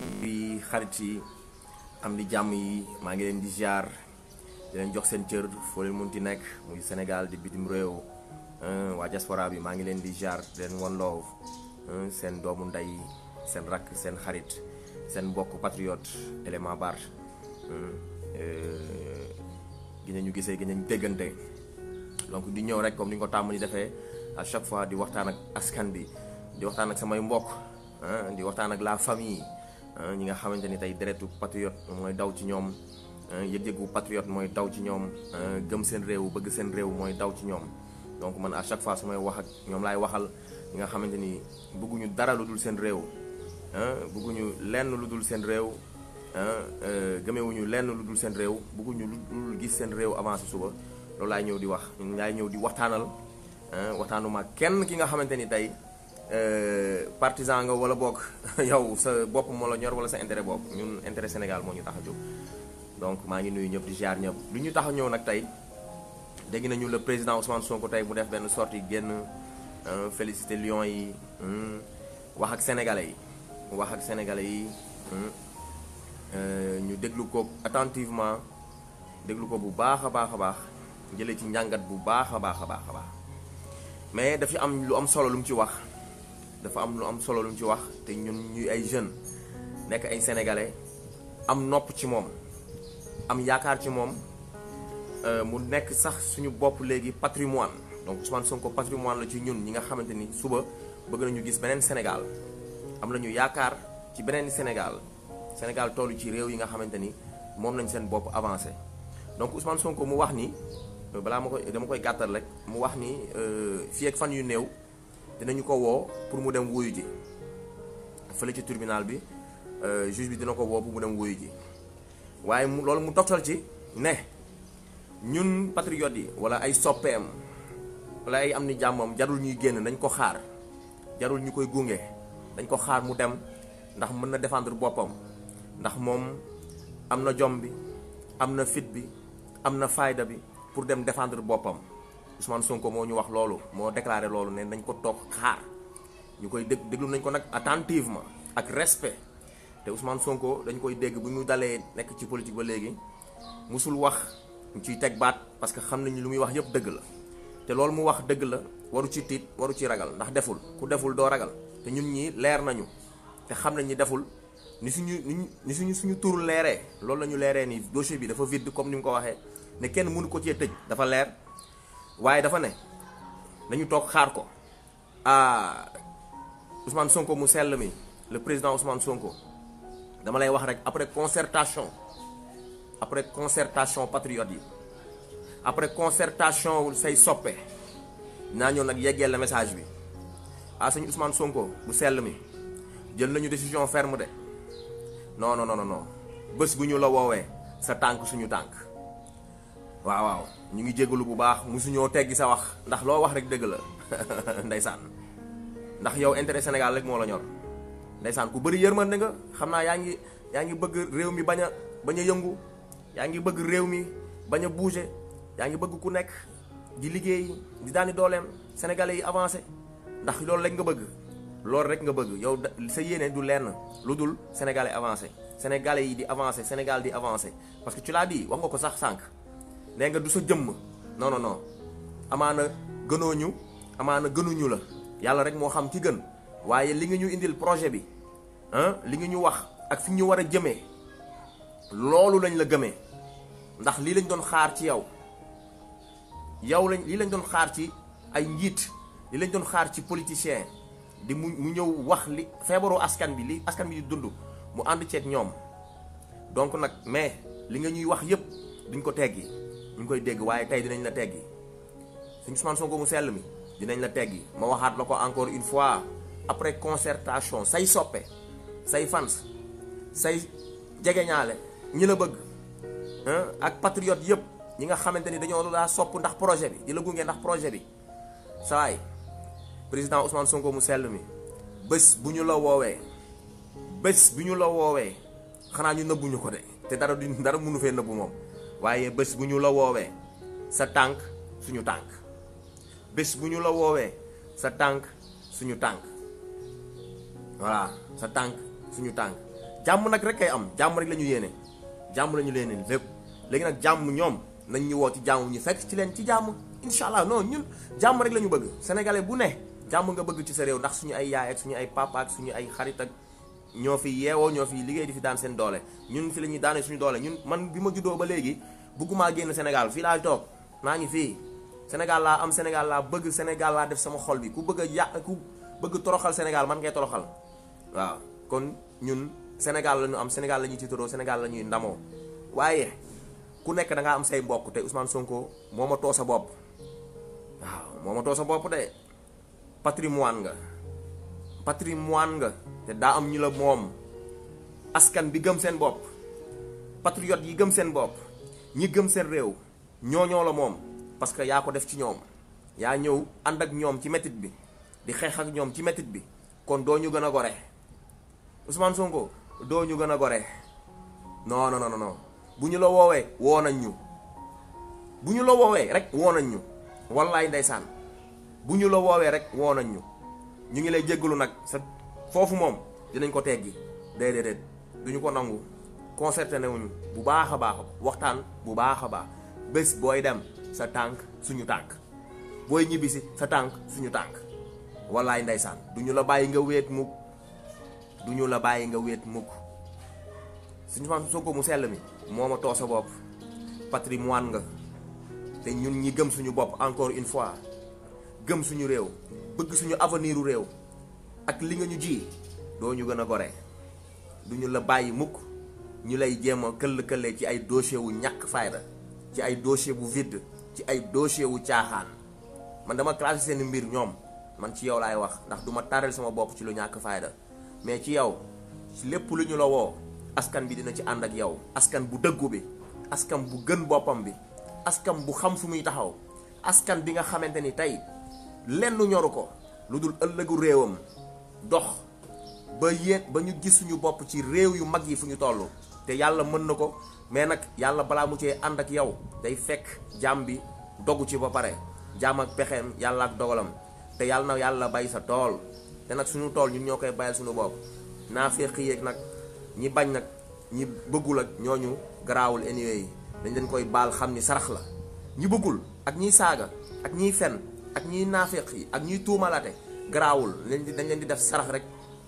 di xarit yi am di jàmm yi maa ngi leen di ziar di leen jox seen cër foo leen munti nekk muy Sénégal di bitim réew waa diaspora bi maa ngi leen di ziar di leen won loow seen doomu ndey seen rakk seen xarit seen mbokk patriote élément bar gi ñu gisee gi ñu déggante donc di ñëw rek comme ni nga ko tàmm di defee à chaque fois di waxtaan ak askan bi di waxtaan ak samay mbokk di waxtaan ak la famille ñi nga xamante ni tey deretu patriote mooy daw ci ñoom yëg-yëgu patriote mooy daw ci ñoom gëm seen réew bëgg seen réew mooy daw ci ñoom donc man à chaque fois su may wax ak ñoom laay waxal ñi nga xamante ni bëgguñu dara lu dul seen réew bëgguñu lenn lu dul seen réew gëmewuñu lenn lu dul seen réew bëgguñu lu dul gis seen réew avancé suba loolu laay ñëw di wax laay ñëw di waxtaanal waxtaanuma kenn ki nga xamante ni tey partisan nga wala bokk yow sa bopp moo la ñor wala sa intérêt bopp ñun intérêt Sénégal moo ñu tax a jóg donc maa ngi nuyu ñëpp di ziar ñëpp lu ñu tax a ñëw nag tey dégg nañu le président Ousmane Sonko tey mu def benn sortie génn félicité Lions yi wax ak sénégalais yi wax ak sénégalais yi ñu déglu ko attentivement déglu ko bu baax a baax a baax jëlee ci njàngat bu baax a baax a baax a baax mais dafa am lu am solo lu mu ci wax dafa am lu am solo lu mu ci wax te ñun ñuy ay jeunes nekk ay sénégalais am nopp ci moom am yaakaar ci moom mu nekk sax suñu bopp léegi patrimoine donc Ousmane Sonko patrimoine la ci ñun ñi nga xamante ni suba bëgg nañu gis beneen Sénégal am nañu yaakaar ci beneen Sénégal Sénégal tollu ci réew yi nga xamante ni moom nañ seen bopp avancé donc Ousmane Sonko mu wax ni balaa ma koy dama koy gàttal rek mu wax ni fii ak fan yu néew dinañu ko woo pour mu dem wuyu ji fële ci tribunal bi juge bi dina ko woo pour mu dem wuyu ji waaye mu loolu mu toftal ci ne ñun patriotes yi wala ay soppeem wala ay am ni jàmmam jarul ñuy génn dañ ko xaar jarul ñu koy gunge dañ ko xaar mu dem ndax mën na défendre boppam ndax moom am na jom bi am na fit bi am na fayda bi pour dem défendre boppam Ousmane Sonko moo ñu wax loolu moo déclaré loolu ne nañ ko toog xaar ñu koy dég déglu nañ ko nag attentivement ak respect te Ousmane Sonko dañ koy dégg bu ñu dalee nekk ci politique ba léegi musul wax ñu ciy teg baat parce que xam nañu lu muy wax yëpp dëgg la te loolu mu wax dëgg la waru ci tiit waru ci ragal ndax deful ku deful doo ragal te ñun ñi leer nañu te xam nañ ni deful ni suñu ni suñu suñu tur leeree loolu la ñu leeree ni dossier bi dafa vide comme ni mu ko waxee ne kenn mënu ko cee tëj dafa leer waaye dafa ne nañu toog xaar ko ah Ousmane Sonko mu sell mi le président Ousmane Sonko dama lay wax rek après concertation après concertation patriote yi après concertation say soppe naa ñëw nag yeggee la message bi ah sëñ Ousmane Sonko bu sell mi jël nañu décision ferme de non non non non bés bu ñu la woowee sa tànk suñu tànk waaw waaw ñu ngi jégalu bu baax musuñoo teggi sa wax ndax loo wax rek dëgg la ndeysaan ndax yow intérêt Sénégal rek moo la ñor ndeysaan ku bëri yërmande nga xam naa yaa ngi yaa ngi bëgg réew mi bañ a bañ a yëngu yaa ngi bëgg réew mi bañ a bouger yaa ngi bëgg ku nekk di liggéey di daani dooleem sénégalais yi avancé ndax loolu rek nga bëgg loolu rek nga bëgg yow sa yéene du lenn lu dul sénégalais avancé sénégalais yi di avancé Sénégal di avancé parce que tu l'as dit wax nga ko sax sànq nee nga du sa jëmm non non non amaana gënoo ñu amaana gënuñu la yàlla rek moo xam ci gën waaye li nga ñu indil projet bi ah li nga ñu wax ak fi ñu war a jëmee loolu lañ la gëmee ndax lii lañ doon xaar ci yow yow lañ lii lañ doon xaar ci ay njiit lii lañ doon xaar ci politicien di mu mu ñëw wax li feebaru askan bi li askan bi di dund mu ànd ceeg ñoom donc nag mais li nga ñuy wax yépp duñ ko teggi ñu ngi koy dégg waaye tey dinañ la teggi suñu Ousmane Sonko mu sell mi dinañ la teggi ma waxaat la ko encore une fois après concertation say soppe say fans say jegeñaale ñi la bëgg ak patriote yëpp ñi nga xamante ni dañoo daa sopp ndax projet bi di la gunge ndax projet bi sawaay président Ousmane Sonko mu sell mi bés bu ñu la woowee bés bu ñu la woowee xanaa ñu nëbbuñu ko de te dara du dara mënu fee nëbbu moom waaye bés bu ñu la woowee sa tànk suñu tànk bés bu ñu la woowee sa tànk suñu tànk voilà sa tànk suñu tànk jàmm nag rek kay am jàmm rek la ñu yéene jàmm la ñu yéene lépp léegi nag jàmm ñoom nañ ñu woo ci jàmm ñu fekk ci leen ci jàmm incha allah non ñun jàmm rek la ñu bëgg sénégalais bu ne jàmm nga bëgg ci sa réew ndax suñu ay yaay ak suñu ay papa ak suñu ay xarit ak ñoo fi yeewoo ñoo fi liggéey di fi daan seen doole ñun fi la ñuy daane suñu doole ñun man bi ma juddoo ba léegi bëggumaa génn Sénégal fii laa toog maa ngi fii Sénégal laa am Sénégal laa bëgg Sénégal laa def sama xol bi ku bëgg a yàq ku bëgg toroxal Sénégal man ngay toroxal waaw kon ñun Sénégal la ñu am Sénégal la ñuy tiitaroo Sénégal la ñuy ndamoo waaye ku nekk da ngaa am say mbokk te Ousmane Sonko moo ma too sa bopp waaw moo ma too sa bopp de patrimoine nga patrimoine nga te daa am ñu la moom askan bi gëm seen bopp patriote yi gëm seen bopp ñi gëm seen réew ñooñoo la moom parce que yaa ko def ci ñoom yaa ñëw ànd ak ñoom ci métit bi di xeex ak ñoom ci métit bi kon doo ñu gën a gore Ousmane Sonko doo ñu gën a gore non non non non bu ñu la woowee woo nañ ñu bu ñu la woowee rek woo nañ ñu wallaay ndeysaan bu ñu la woowee rek woo nañ ñu ñu ngi lay jéggalu nag sa foofu moom dinañ ko teggi déedéet duñu ko nangu concerté wuñu bu baax a baax waxtaan bu baax a baax bés booy dem sa tànk suñu tànk booy ñibbisi sa tànk suñu tànk wallaay ndeysaan duñu la bàyyi nga wéet mukk duñu la bàyyi nga wéet mukk suñu fan Sonko mu sell mi moo ma too sa bopp patrimoine nga te ñun ñi gëm suñu bopp encore une fois gëm suñu réew bëgg suñu avenir u réew ak li nga ñu ji doo ñu gën a gore duñu la bàyyi mukk ñu lay jéem a këll-këllee ci ay dossier wu ñàkk fayda ci ay dossier bu vide ci ay dossier wu caaxaan man dama classé seen mbir ñoom man ci yow laay wax ndax duma taral sama bopp ci lu ñàkk fayda mais ci yow ci lépp lu ñu la woo askan bi dina ci ànd ak yow askan bu dëggu bi askan bu gën boppam bi askan bu xam fu muy taxaw askan bi nga xamante ni tey lenn ñoru ko lu dul ëllëgu réewam dox ba yéet ba ñu gis suñu bopp ci réew yu mag yi fu ñu toll te yàlla mën na ko mais nag yàlla balaa mu cee ànd ak yow day fekk jaam bi dogu ci ba pare jaam ak pexeem yàlla ak dogalam te yàlla na yàlla bay sa tool te nag suñu tool ñun ñoo koy bayal suñu bopp naa fekk yéeg nag ñi bañ nag ñi bëggul ak ñooñu garaawul anyway yi dañ leen koy baal xam ni sarax la ñi bëggul ak ñiy saaga ak ñiy fen ak ñiy naafeq yi ak ñiy tuumalaate garaawul leen di dañ leen di def sarax rek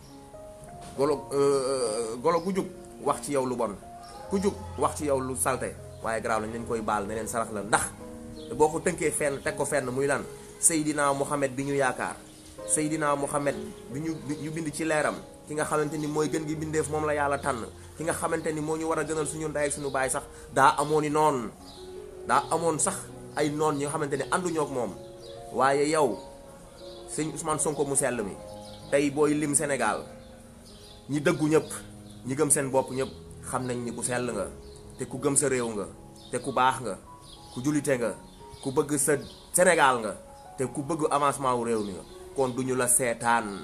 golo golo ku jug wax ci yow lu bon ku jug wax ci yow lu salte waaye garaaw lañ leen koy baal ne leen sarax la ndax boo ko tënkee fenn teg ko fenn muy lan Seydina Mohamed bi ñu yaakaar Seydina Mohamed bi ñu ñu bind ci leeram ki nga xamante ni mooy gën gi bindeef moom la yàlla tànn ki nga xamante ni moo ñu war a gënal suñu ndey ak suñu baay sax daa amoon i noon daa amoon sax ay noon ñi nga xamante ni ànduñoo ak moom waaye yow sëñ Ousmane Sonko mu sell mi tey booy lim Sénégal ñi dëggu ñëpp ñi gëm seen bopp ñëpp xam nañ ni ku sell nga te ku gëm sa réew nga te ku baax nga ku julite nga ku bëgg sa Sénégal nga te ku bëgg avancement wu réew mi nga kon duñu la seetaan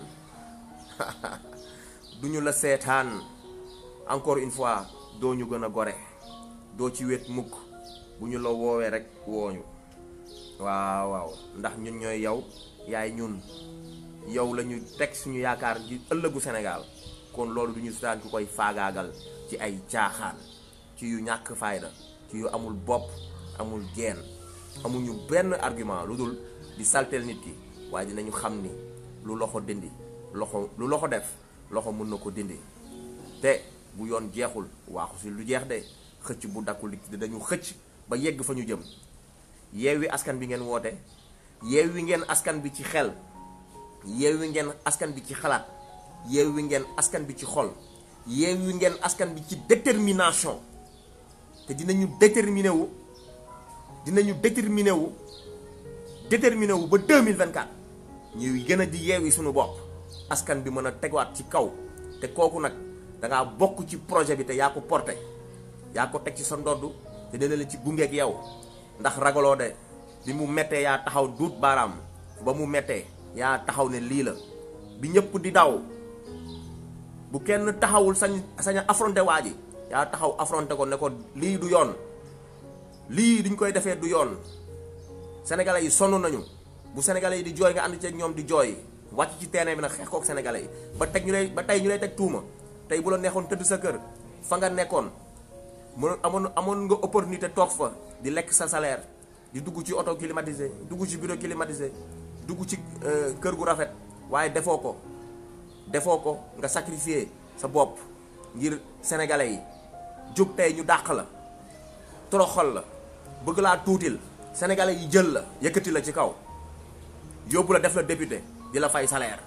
duñu la seetaan encore une fois doo ñu gën a gore doo ci wet mukk bu ñu la woowee rek wooñu waaw waaw ndax ñun ñooy yow yaay ñun yow la ñu teg suñu yaakaar ji ëllëgu Sénégal kon loolu du ñu seetaan ku koy faagaagal ci ay caaxaan ci yu ñàkk fayda ci yu amul bopp amul geen amuñu benn argument lu dul di salteel nit ki waaye dinañu xam ni lu loxo dindi loxo lu loxo def loxo mën na ko dindi te bu yoon jeexul waaxu si lu jeex de xëcc bu dakkul di dañu xëcc ba yegg fa ñu jëm yeewi askan bi ngeen woote yeewi ngeen askan bi ci xel yeewi ngeen askan bi ci xalaat yeewi ngeen askan bi ci xol yeewi ngeen askan bi ci détermination te dinañu déterminé wu dinañu déterminé wu déterminé wu ba 2024 ñuy gën a di yeewi suñu bopp askan bi mën a tegwaat ci kaw te kooku nag dangaa bokk ci projet bi te yaa ko porté yaa ko teg ci sa ndodd te dina la ci gungeeg yow ndax ragaloo de bi mu mettee yaa taxaw duut baaraam ba mu mettee yaa taxaw ne lii la bi ñëpp di daw bu kenn taxawul sañ sañ affronté waa ji yaa taxaw affronté ko ne ko lii du yoon lii duñ koy defee du yoon sénégalais yi sonn nañu bu sénégalais yi di jooy nga ànd ceeg ñoom di jooy wàcc ci terrain bi nag xeex kook sénégalais yi ba teg ñu lay ba tey ñu lay teg tuuma tey bu la neexoon tëdd sa kër fa nga nekkoon mënoon amoon amoon nga opportunité toog fa di lekk sa salaire di dugg ci auto climatisé dugg ci bureau climatisé dugg ci kër gu rafet waaye defoo ko defoo ko nga sacrifier sa bopp ngir sénégalais yi jóg tey ñu dàq la toroxal la bëgg laa tuutil sénégalais yi jël la yëkkati la ci kaw yóbbu la def la député di la fay salaire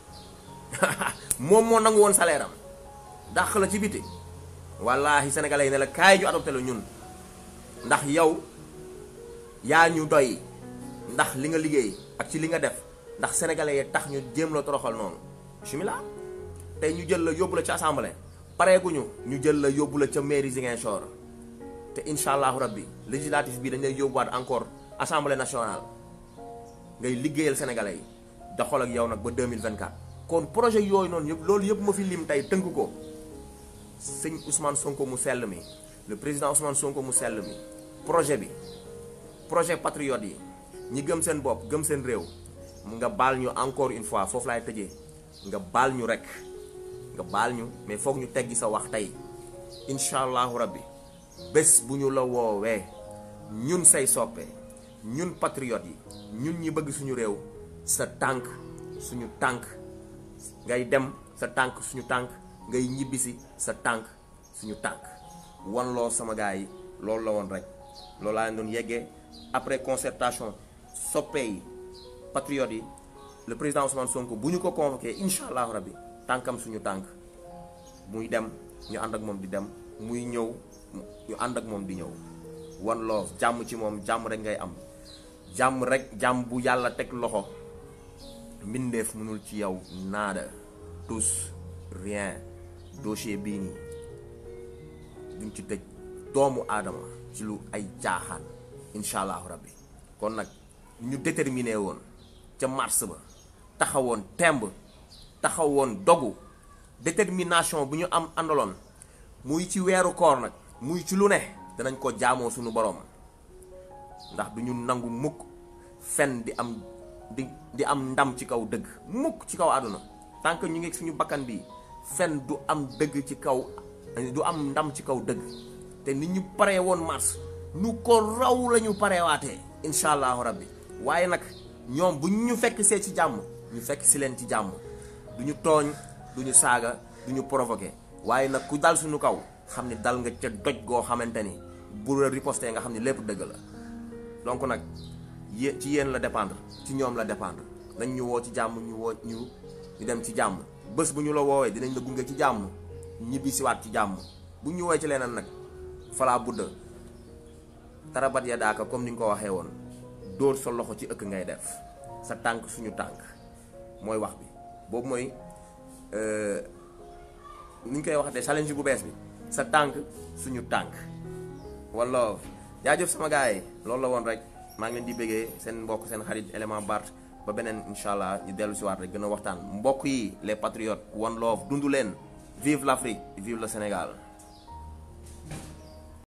moom moo nangu woon salaire am dàq la ci biti wallaahi sénégalais yi ne la kaay ñu adopté la ñun ndax yow yaa ñu doy ndax li nga liggéey ak ci li nga def ndax sénégalais yi tax ñu jéem la toroxal noonu bismillah tey ñu jël la yóbbu la ci assemblée pareeguñu ñu jël la yóbbu la ca mairie Ziguinchor te incha allahu rabbi législatif bi dañ lay yóbbuwaat encore assemblée nationale ngay liggéeyal sénégalais yi doxal ak yow nag ba 2024. kon projet yooyu noonu yëpp loolu yëpp ma fi lim tey tënk ko sëñ Ousmane Sonko mu sell mi le président Ousmane Sonko mu sell mi projet bi projet patriote yi ñi gëm seen bopp gëm seen réew nga baal ñu encore une fois foofu laay tëjee nga baal ñu rek nga baal ñu mais foog ñu teggi sa wax tey incha allahu rabbi bés bu ñu la woowee ñun say soppe ñun patriote yi ñun ñi bëgg suñu réew sa tànk suñu tànk ngay dem sa tànk suñu tànk ngay ñibbisi sa tànk suñu tànk wan loo sama gars yi loolu la woon rek loolu laa leen doon yeggee après concertation soppe yi patriote yi le président Ousmane Sonko bu ñu ko convoqué incha allahu rabbi tànkam suñu tànk muy dem ñu ànd ak moom di dem muy ñëw ñu ànd ak moom di ñëw wan loo jàmm ci moom jàmm rek ngay am jàmm rek jàmm bu yàlla teg loxo mbindeef mënul ci yow naada tous rien dossier bii nii duñ ci tëj doomu aadama ci lu ay jaaxaan incha allahu rabbi kon nag ñu déterminé woon ca mars ba taxawoon temb taxawoon dogu détermination bu ñu am àndaloon muy ci weeru koor nag muy ci lu ne danañ ko jaamoo suñu borom ndax du ñu nangu mukk fen di am di di am ndam ci kaw dëgg mukk ci kaw àdduna tant que ñu ngi suñu bakkan bi fen du am dëgg ci kaw du am ndam ci kaw dëgg te nit ñu paree woon mars nu ko raw la ñu pareewaatee incha allahu rabbi waaye nag ñoom bu ñu fekk see ci jàmm ñu fekk si leen ci jàmm du ñu tooñ du ñu saaga du ñu provoqué waaye nag ku dal suñu kaw xam ni dal nga ca doj goo xamante ni bu la riposté nga xam ni lépp dëgg la donc nag yé ci yéen la dépendre ci ñoom la dépendre nañ ñu woo ci jàmm ñu woo ñu ñu dem ci jàmm bés bu ñu la woowee dinañ la gunge ci jàmm ñibbi siwaat ci jàmm bu ñu woowee ci leneen nag falaa budda tarabat ya daaka comme ni ñu ko waxee woon dóor sa loxo ci ëkk ngay def sa tànk suñu tànk mooy wax bi boobu mooy ni ñu koy waxatee challenge bu bees bi sa tànk suñu tànk wala jaajëf sama gars yi loolu la woon rek maa ngi leen di bëggee seen mbokk seen xarit élément Bart ba beneen incha allah ñu dellu si waat rek gën a waxtaan mbokk yi les patriotes one love dundu leen vive l'Afrique vive le Sénégal